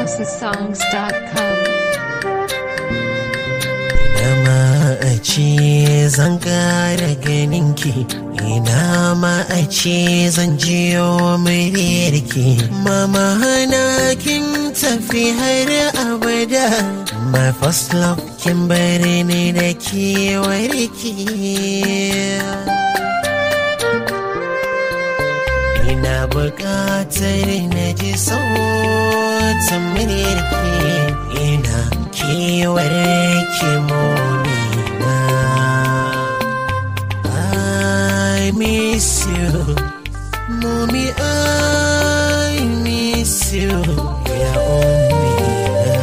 musicalhousesongs.com. Ina ma a ce zan ƙara ganinki Ina ma a ce zan jiyo muryarki Mama hana kin tafi har abada My first love kin bari ni da kewarki Ina buƙatar na ji sautin muryarki Ina kewar ki monina I miss you Mommy I miss you Ya ummina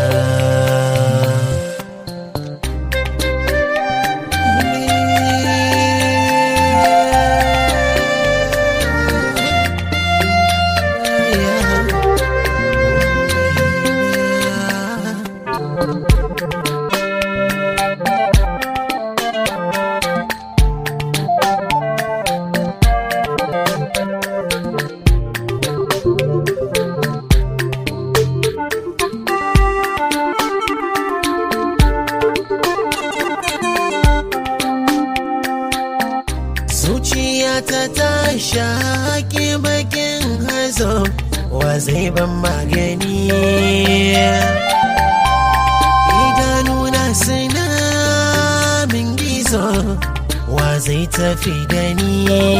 Zuciyata ta shaƙi bakin hazo wa zai ban magani idanuna suna min gizo wa zai tafi da ni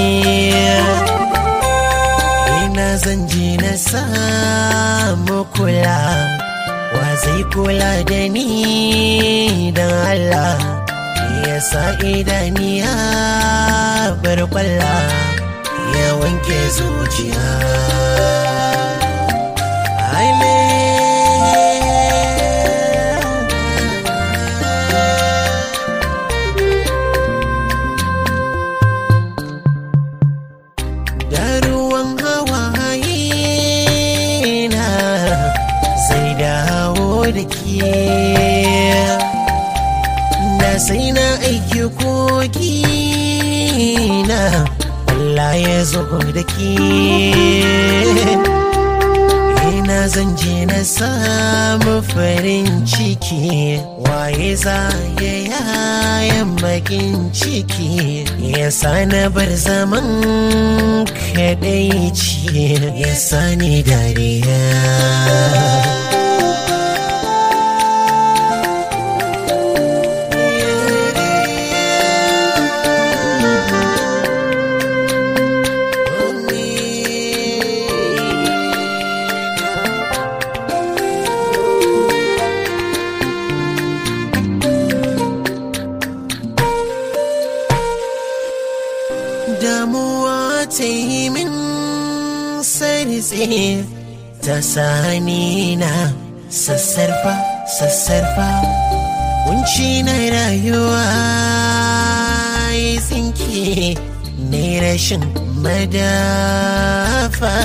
ina zan je na samu kula wa zai kula da ni don Allah ya sa idaniya bar kwalla ya wanke zuciya Aile. da ruwan hawaye na sai dawo da ke da sai na aiki koki na Allah ya zo da ke ina zan je na samu farin ciki waye za ya yayan bakin ciki ya sa na bar zaman kadaici ya sa ni dariya damuwa ta yi min sartse ta sani na sassarfa sassarfa kunci na rayuwa ya tsinke ne rashin madafa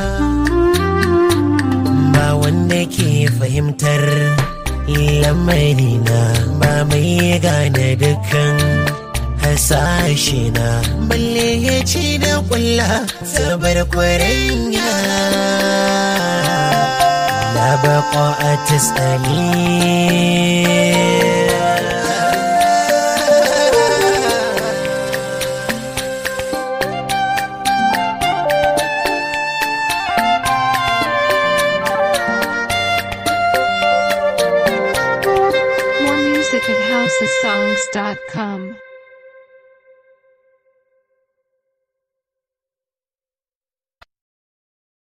ba wanda ke fahimtar lamarina ba mai gane dukkan hasashe na balle ya ci da kulla sabar kwarenya la baqa a tasali More music at housesongs.com.